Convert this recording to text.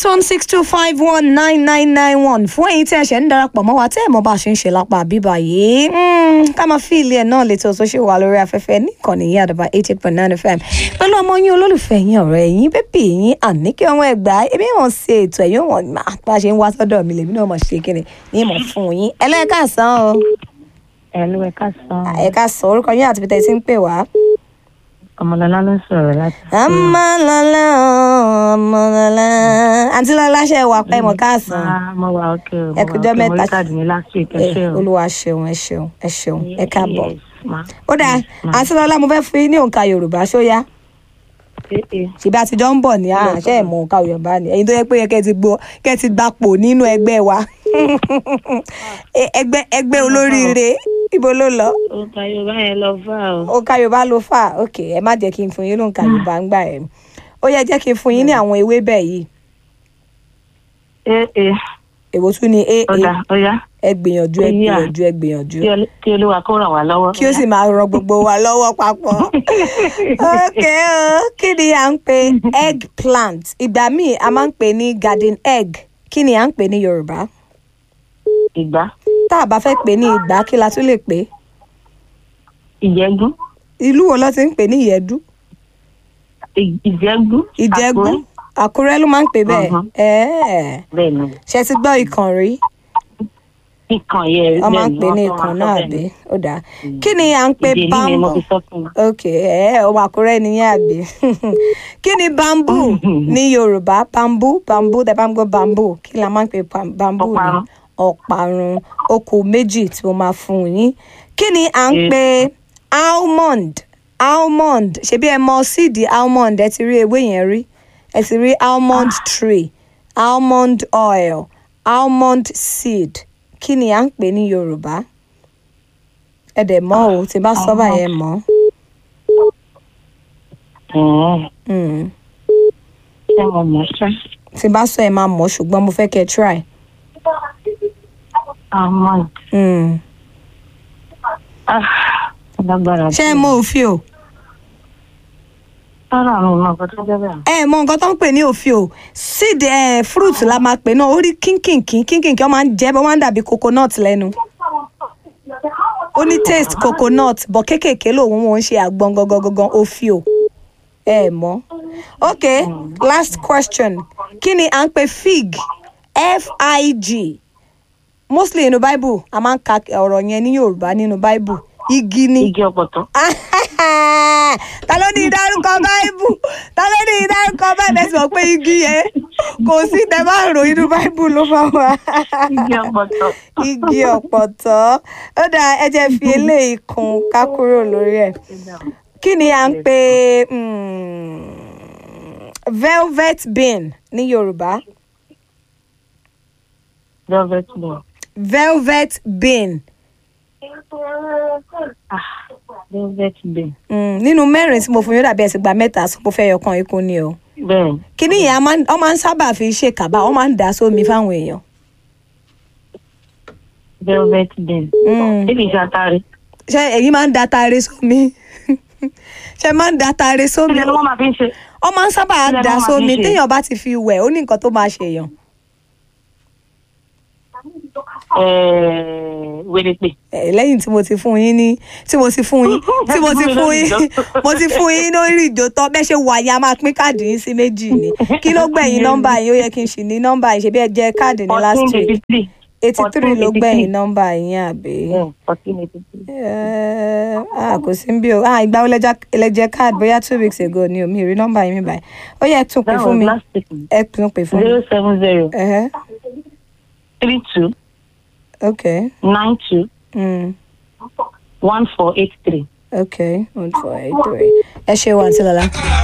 eight one six two five one nine nine nine one fún ẹ̀yin tí ẹ ṣẹ̀ ń darapọ̀ mọ́ wa tẹ́ ẹ̀ mọ̀ bá a ṣe ń ṣe lápá bíbá yìí Mm, ká máa fi ilé ẹ̀ náà létò tó ṣe wà lórí afẹ́fẹ́ níkànnì yìí àdàbà eight eight point nine fm pẹ̀lú ọmọ yín olólùfẹ́ yín ọ̀rẹ́ yín bébì yín àníkẹ́ ọmọ ẹ̀gbá ebi wọn ṣe ètò ẹ̀yìn wọn máa bá a ṣe ń wá sọ́dọ̀ mi lèmi náà mọ̀ ṣe kíni ní ìmọ̀ fún yín ẹlẹ́ẹ̀kásán o Ẹ̀lú ẹ̀ka sàn. ẹ̀ka sọ orúkọ yín àti bí tẹ́ ẹ ti ń pè wá. Ọmọlọ́lá ló ń sọ̀rọ̀ láti. ọmọlọlá ọmọlọlá àǹtí lọlá ṣe wà pẹ́ mọ̀ káàsán. Ah, Mo wà ókè o. Ẹ kújọ́ mẹ́ta. Mo rí káàdì mi last week. Ẹ Eh, ṣé o. olúwa ṣeun ẹ ṣeun ẹ ṣeun ẹ káàbọ̀. Yes, ma. ó dáa ma. àǹtí lọlá mo fẹ́ fún yín ní òǹkà yorùbá ṣóyá Eh, eh. ṣèbí àtijọ́ ń bọ̀ ní àṣẹ ìmọ̀ òǹkà yorùbá ni ẹ̀yin tó yẹ pé yẹ kẹ́ ẹ ti gbọ́ kẹ́ ẹ ti gbapò nínú ẹgbẹ́ wa Eh, ẹgbẹ́ ẹgbẹ́ olóríire ibo ló lọ Òǹkà Yorùbá yẹn lọ fà o. òǹkà yorùbá ló fà ok ẹ má jẹ́ kí n fún yín lóǹkà yorùbá ń gbà ẹ̀ ó yẹ jẹ́ kí n fún yín ní àwọn ewébẹ̀ yìí Eh, eh. èwo tún ni aa Ọ̀dà ọ̀yá. ẹ gbìyànjú ẹ Ó yá. gbìyànjú ẹ gbìyànjú Kí Olú- Kí Olúwa kó ràn wá lọ́wọ́. kí ó sì máa ran gbogbo wa lọ́wọ́ papọ̀. ok o kí ni à ń pè eggplant ìgbà míì a máa ń pè ní garden egg kí ni à ń pè ní yorùbá Ìgbá. tá a bá fẹ́ pè ní ìgbà kí la tún lè pè Ìjẹ́gún. ìlú wo ló ti ń pè ní ìyẹ̀dú Ì- Ìjẹ́gún. ìjẹ̀gún Àkúrẹ́. àkúrẹ́ ló máa ń pè bẹ́ẹ̀ Mhm. ẹ̀ẹ́ Bẹ́ẹ̀ ni. ṣe ti gbọ́ ikàn rí Ìkàn yẹn. wọ́n máa ń bẹ́ẹ̀ ni, pè ní wọ́n ikàn máa náà sọ àbí bẹ́ẹ̀ ni. ó dáa kí ni à ń pè Ìdèlí ni mo bamboo fi sọ fún un. ok ẹ ọmọ àkúrẹ́ nìyẹn àbí kí ni bamboo ní yorùbá bamboo bamboo tẹ bá ń gbọ́ bamboo kí la máa ń pè pam- bamboo ní Ọ̀parun. ọ̀parun okò méjì tí mo máa fún yín kí ni à ń Yes. pè almond almond ṣebí ẹ mọ síìdì almond ẹ ti rí ewé yẹn rí ẹ ti rí almond tree almond oil almond seed kí ni à ń pè ní yorùbá ẹ dẹ̀ mọ̀ o tí bá sọ báyẹn mọ̀ Ẹ̀ẹ́. mm. Ṣé mo mọ̀ ṣá? tí bá sọ ẹ máa mọ̀ ṣùgbọ́n mo fẹ́ kẹ́ ẹ try. Àmọ́ Mm. ah, lágbára. ṣé ẹ mọ òfin o Sára àwọn ọmọ ọkọ tó jẹ́ bẹ́ẹ̀. ẹ mọ nǹkan tó ń pè ní òfin o seed ẹ fruit la máa pè náà ó rí kínkìnkín kínkìnkín ó máa ń jẹ́ bó máa ń dàbí coconut lẹ́nu ó ní taste coconut bọ̀ kéékèèké lòun wọn ń ṣe àgbọn gangan gangan òfin o ẹ mọ̀ ok last question kí ni à ń pè fig f-i-g mostly nínú bible a máa ń ka ọ̀rọ̀ yẹn ní yorùbá nínú bible igi ni Igi ọ̀pọ̀tọ́. ta ló ní ìdárúkọ báìbù ta ló ní ìdárúkọ báìbù ẹ sì mọ̀ pé igi yẹn kò sí tẹ bá rò inú báìbù ló máa wà Igi ọ̀pọ̀tọ́. igi ọ̀pọ̀tọ́ ó dáa ẹ jẹ́ fi eléyìí kún ká kúrò lórí ẹ̀ kí ni à ń pè mm, velvet bean ní yorùbá Velvet ball. velvet bean Ah, velvet ball. mm, nínú mẹ́rin tí mo fún yín ó dàbí ẹ̀sìn gba mẹ́ta sọ pé ó fẹ́ yọkan ikú ni o. Bẹ́ẹ̀ kíní yẹn a máa ń- wọ́n máa ń sábà fi ṣe kàbá wọ́n máa ń dà sómi fáwọn èèyàn. velvet ball. Mm. Ṣé kìí ṣe atare? ṣé ẹ̀yin máa ń da taare sómi ṣé máa ń da taare sómi Kí ni wọ́n máa fi ń ṣe? wọ́n máa ń sábà Kí lẹ dà máa fi sómi ṣe? téèyàn bá ti fi wẹ̀ ó ní nǹkan tó máa ṣèyàn. Ẹ̀ẹ́ wèrèpè. Eh, lẹ́yìn tí mo ti fún yín ní tí mo ti fún yín tí mo ti fún yín mo ti fún yín lórí ìjó tán bẹ́ẹ̀ ṣe wà yá máa pín káàdì yín sí méjì ni kí ló gbẹ̀yìn nọ́mbà yín ó yẹ kí n ṣì ní nọ́mbà yín ṣe bí ẹ jẹ́ káàdì ní last Fourteen week eighty three. eighty three ló 1483. gbẹ̀yìn nọ́mbà yín àbí. Fourteen eighty three. Eh, ah kò sí bí o ah ìgbà wo lẹjẹ- lẹjẹ card bóyá two weeks ago ni o mi rí nọ́mbà yín mi báyìí ó yẹ tún pè That fún was mi last week. ẹ tún pè fún mi. Zero seven zero Ẹhẹ́, three two ok nine two mm, one four eight three. ok one four eight three ẹ ṣe wà àǹtí lọ́la.